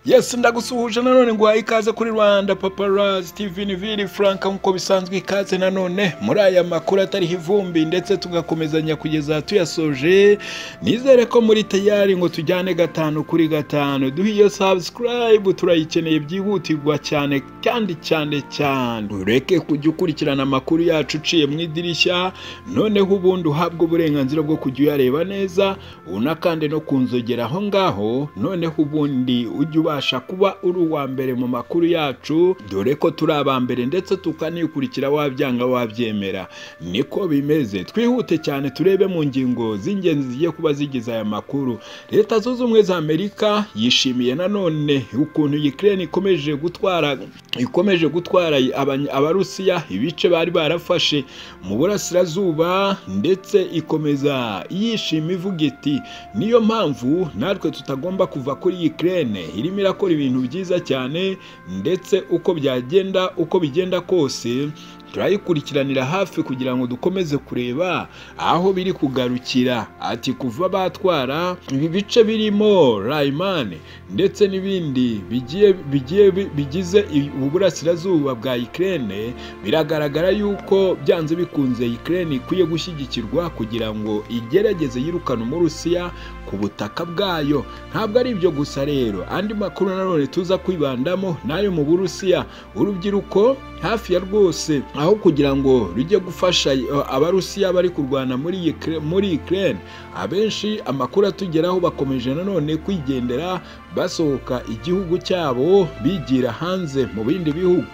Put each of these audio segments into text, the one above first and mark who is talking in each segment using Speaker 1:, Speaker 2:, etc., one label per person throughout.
Speaker 1: yesu ndagusuhuje nanone nguhaye ikaze kuri rwanda paparazi tv niviri frank nk'uko bisanzwe ikaze nanone muri aya makuru atariho ivumbi ndetse tugakomezanya kugeza tuyasoje nizere ko muri tayari ngo tujyane gatanu kuri gatanu duhe iyo sabusikarayibu turayikeneye byihutirwa cyane kandi cyane cyane ureke kujya ukurikirana amakuru yacu uciye mu idirishya noneho ubundi uhabwa uburenganzira bwo kujya uyareba neza unakande no kunzogera aho ngaho noneho ubundi ujya ubasha kuba uri uwa mbere mu makuru yacu dore ko turi aba mbere ndetse tukanikurikira wabyanga wabyemera niko bimeze twihute cyane turebe mu ngingo z'ingenzi zigiye kuba zigize aya makuru leta zunze ubumwe za amerika yishimiye nanone ukuntu ukraine ikomeje gutwara ikomeje gutwara abarusiya ibice bari barafashe mu burasirazuba ndetse ikomeza yishima ivuga iti niyo mpamvu natwe tutagomba kuva kuri ukraine irimo irakora ibintu byiza cyane ndetse uko byagenda uko bigenda kose turayikurikiranira hafi kugira ngo dukomeze kureba aho biri kugarukira ati kuva batwara ibi bice birimo rayimani ndetse n'ibindi bigiye bigize ubu burasirazuba bwa ikirere biragaragara yuko byanze bikunze ikirere ikwiye gushyigikirwa kugira ngo igerageze yirukane umurusiya ku butaka bwayo ntabwo ari ibyo gusa rero andi makuru nanone tuza kwibandamo n'ayo mu burusiya urubyiruko hafi ya rwose aho kugira ngo rujye gufasha abarusiya bari kurwana muri ikirere abenshi amakuru atugeraho bakomeje nanone kwigendera basohoka igihugu cyabo bigira hanze mu bindi bihugu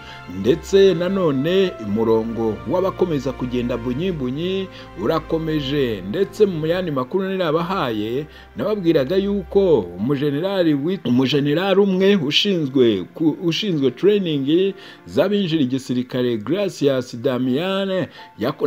Speaker 1: ndetse nanone umurongo w'abakomeza kugenda bunyibunyi urakomeje ndetse mu yandi makuru nirabahaye nababwiraga yuko umujenerali umujenerali umwe ushinzwe ushinzwe tureyiningi z'abinjira igisirikare Gracias Damiane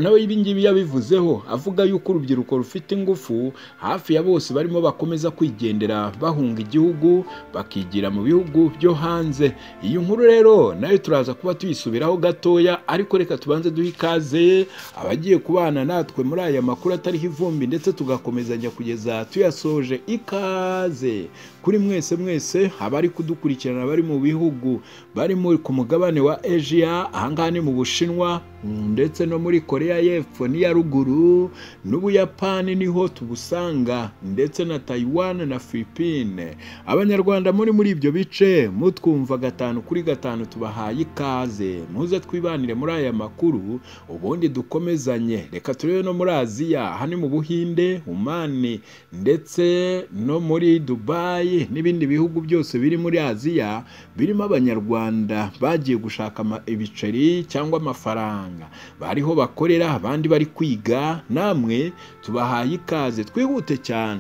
Speaker 1: nawe ibingibi yabivuzeho avuga yuko urubyiruko rufite ingufu hafi ya bose barimo bakomeza kwigendera bahunga igihugu bakigira mu bihugu byo hanze iyi nkuru rero nayo turaza kuba tuyisubiraho gatoya ariko reka tubanze duhe ikaze abagiye kubana natwe muri aya makuru atariho ivumbi ndetse tugakomezanya kugeza tuyasoje ikaze kuri mwese mwese abari kudukurikirana bari mu bihugu barimo ku mugabane wa Asia ahangaha ni mu Bushinwa ndetse no muri koreya y'epfo n'iya ruguru n'ubuyapani niho tubusanga ndetse na Taiwan na Philippine abanyarwanda muri muri ibyo bice mutwumva gatanu kuri gatanu tubahaye ikaze muze twibanire muri aya makuru ubundi dukomezanye reka turebe no muri aziya aha ni mu buhinde umani ndetse no muri dubayi n'ibindi bihugu byose biri muri aziya birimo abanyarwanda bagiye gushaka ibiceri cyangwa amafaranga bariho bakorera abandi bari kwiga namwe tubahaye ikaze twihute cyane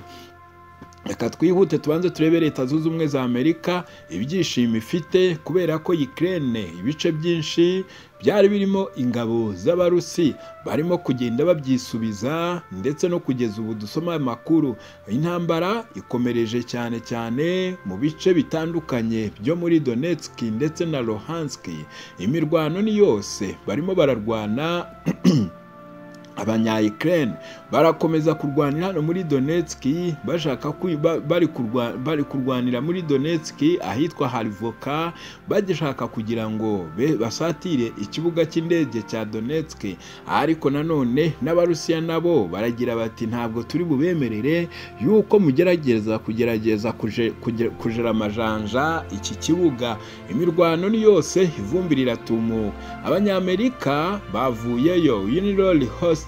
Speaker 1: reka twihute tubanze turebe leta zunze ubumwe za amerika ibyishimo ifite kubera ko ikirere ibice byinshi byari birimo ingabo z'abarusi barimo kugenda babyisubiza ndetse no kugeza ubu dusoma amakuru intambara ikomereje cyane cyane mu bice bitandukanye byo muri Donetsk ndetse na Luhansk imirwano ni yose barimo bararwana abanya Ukraine barakomeza kurwanira hano muri Donetsk bashaka bari bari kurwanira muri Donetsk ahitwa Harivoka bagishaka kugira ngo basatire ikibuga cy'indege cya Donetsk ariko nanone n'abarusiya nabo baragira bati ntabwo turi bubemerere yuko mugerageza kugerageza kujera amajanja iki kibuga imirwano ni yose ivumbi riratumuka abanyamerika bavuyeyo Uniroll host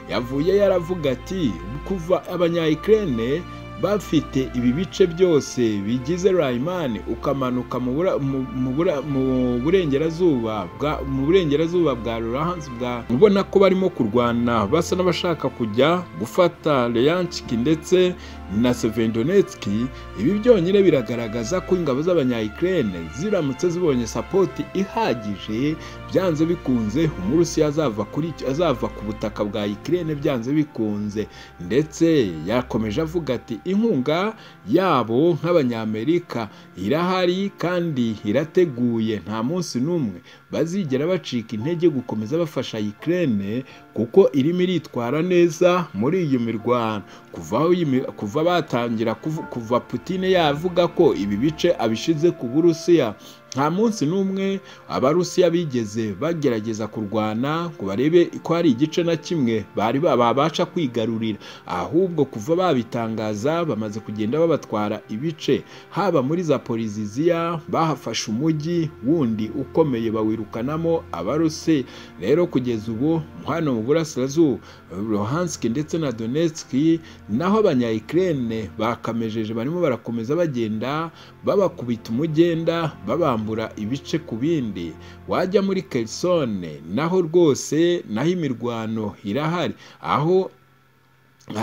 Speaker 1: yavuye yaravuga ati kuva abanyayikirere bafite ibi bice byose bigize rayimani ukamanuka mu burengerazuba bwa mu burengerazuba bwa ruranze bwa ubona ko barimo kurwana basa n'abashaka kujya gufata leyanshiki ndetse na sevendonetski ibi byonyine biragaragaza ko ingabo z'abanyayikirere ziramutse zibonye sapoti ihagije byanze bikunze umurusiya azava kuri azava ku butaka bwa ikirere byanze bikunze ndetse yakomeje avuga ati inkunga yabo nk'abanyamerika irahari kandi irateguye nta munsi n'umwe bazigera bacika intege gukomeza bafasha ikirere kuko irimo iritwara neza muri iyo mirwano kuva aho iyi mi- kuva batangira kuvu- kuva Putine yavuga ko ibi bice abishize ku Burusiya nta munsi n'umwe abarusiya bigeze bagerageza kurwana ngo barebe ko hari igice na kimwe bari ba- babasha kwigarurira ahubwo kuva babitangaza bamaze kugenda babatwara ibice haba muri zaporiziziya bahafashe umujyi wundi ukomeye bawirukanamo abarusi rero kugeza ubu hano mu burasirazuba Luhansk ndetse na Donetsk naho abanya Ukraine bakamejeje barimo barakomeza bagenda babakubita umugenda babambura ibice ku bindi wajya muri Kherson naho rwose naho imirwano irahari aho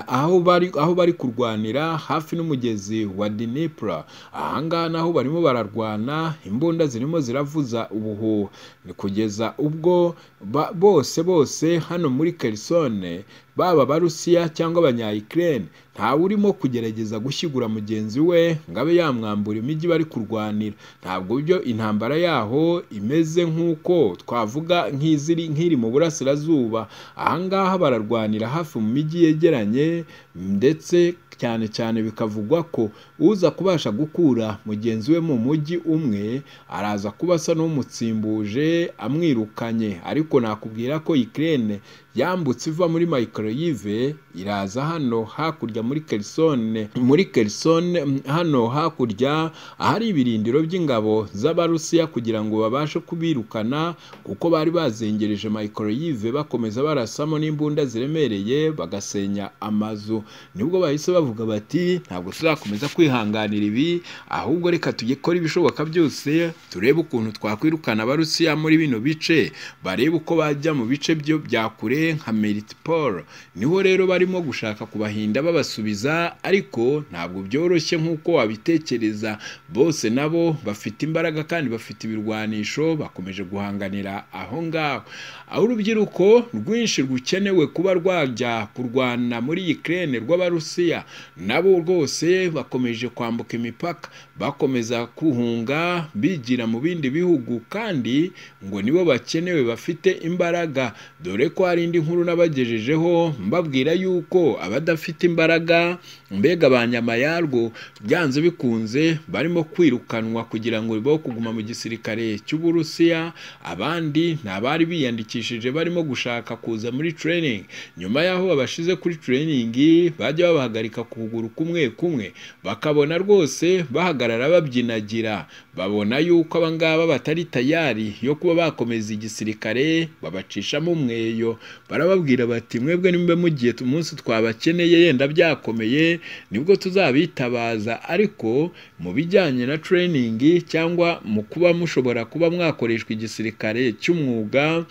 Speaker 1: aho bari aho bari kurwanira hafi n'umugezi wa Dnipro ahangaha naho barimo bararwana imbunda zirimo ziravuza ubuhuha ni kugeza ubwo ba, bose bose hano muri Kherson baba abarusiya cyangwa abanya Ukraine ntawe urimo kugerageza gushyigura mugenzi we ngo abe yamwambura imijyi bari kurwanira ntabwo byo intambara yaho imeze nk'uko twavuga nk'iziri nk'iri mu burasirazuba ahangaha bararwanira hafi mu mijyi yegeranye ndetse cyane cyane bikavugwa ko uza kubasha gukura mugenzi we mu mujyi umwe araza kuba asa n'umutsimbuje amwirukanye ariko nakubwira ko Ukraine yambutse iva muri microyive iraza hano hakurya muri Kherson muri Kherson mm, hano hakurya ahari ibirindiro by'ingabo z'abarusiya kugira ngo babashe kubirukana kuko bari bazengereje microyive bakomeza barasamo n'imbunda ziremereye bagasenya amazu nibwo bahise bavuga bati ntabwo tuzakomeza kwihanganira ibi ahubwo reka tujye gukora ibishoboka byose turebe ukuntu twakwirukana abarusiya muri bino bice barebe uko bajya mu bice byo bya kure nka Melitopol niho rero barimo gushaka kubahinda babasubiza ariko ntabwo byoroshye nk'uko wabitekereza bose nabo bafite imbaraga kandi bafite ibirwanisho bakomeje guhanganira aho ngaho aho urubyiruko rwinshi rukenewe kuba rwajya kurwana muri Ukraine rw'abarusiya nabo rwose bakomeje kwambuka imipaka bakomeza guhunga bigira mu bindi bihugu kandi ngo nibo bakenewe bafite imbaraga dore ko hari indi nkuru nabagejejeho mbabwira yuko abadafite imbaraga mbega ba nyama yarwo byanze bikunze barimo kwirukanwa kugira ngo bo kuguma mu gisirikare cy'uburusiya abandi ni abari biyandikishije barimo gushaka kuza muri training nyuma y'aho babashize kuri training bajya babahagarika ku kuguru kumwe kumwe bakabona rwose bahagarara babyinagira babona yuko abangaba batari tayari yo kuba bakomeza igisirikare babacishamo umweyo barababwira bati mwebwe nimba mugiye tu- umunsi twabakeneye yenda byakomeye nibwo tuzabitabaza ariko mu bijyanye na training cyangwa mu kuba mushobora kuba mwakoreshwa igisirikare cy'umwuga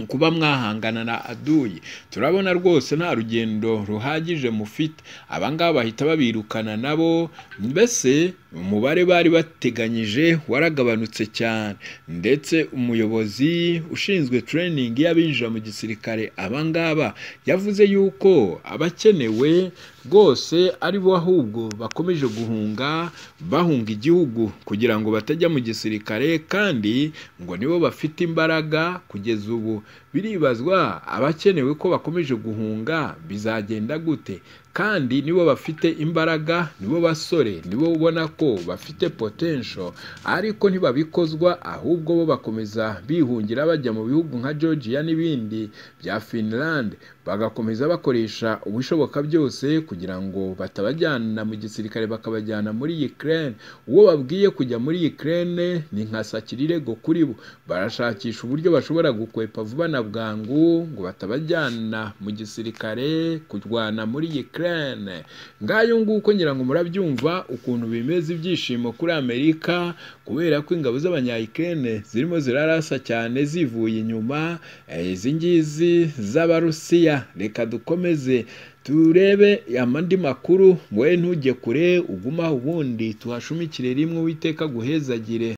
Speaker 1: kuba mwahangana na aduyi turabona rwose nta rugendo ruhagije mufite abangaba bahita babirukana nabo mbese umubare bari bateganyije waragabanutse cyane ndetse umuyobozi ushinzwe training y'abinjira mu gisirikare abangaba yavuze yuko abakenewe rwose ari bo ahubwo bakomeje guhunga bahunga igihugu kugira ngo batajya mu gisirikare kandi ngo nibo bafite imbaraga kugeza ubu biribazwa abakenewe ko bakomeje guhunga bizagenda gute kandi nibo bafite imbaraga nibo basore nibo ubona ko bafite potential ariko ntibabikozwa ahubwo bo bakomeza bihungira bajya mu bihugu nka Georgia n'ibindi bya Finland bagakomeza bakoresha ubushoboka byose kugira ngo batabajyana mu gisirikare bakabajyana muri Ukraine uwo babwiye kujya muri Ukraine ni nka sakirirego kuri bo barashakisha uburyo bashobora gukwepa vuba na bwangu ngo batabajyana mu gisirikare kurwana muri Ukraine ngayo nguko ngira ngo murabyumva ukuntu bimeze ibyishimo kuri Amerika kubera ko ingabo z'abanya Ukraine zirimo zirarasa cyane zivuye inyuma eh, izi ngizi z'abarusiya reka dukomeze turebe amandi makuru wowe ntujye kure ugumaho ubundi tuhashumikire rimwe uwiteka guhezagire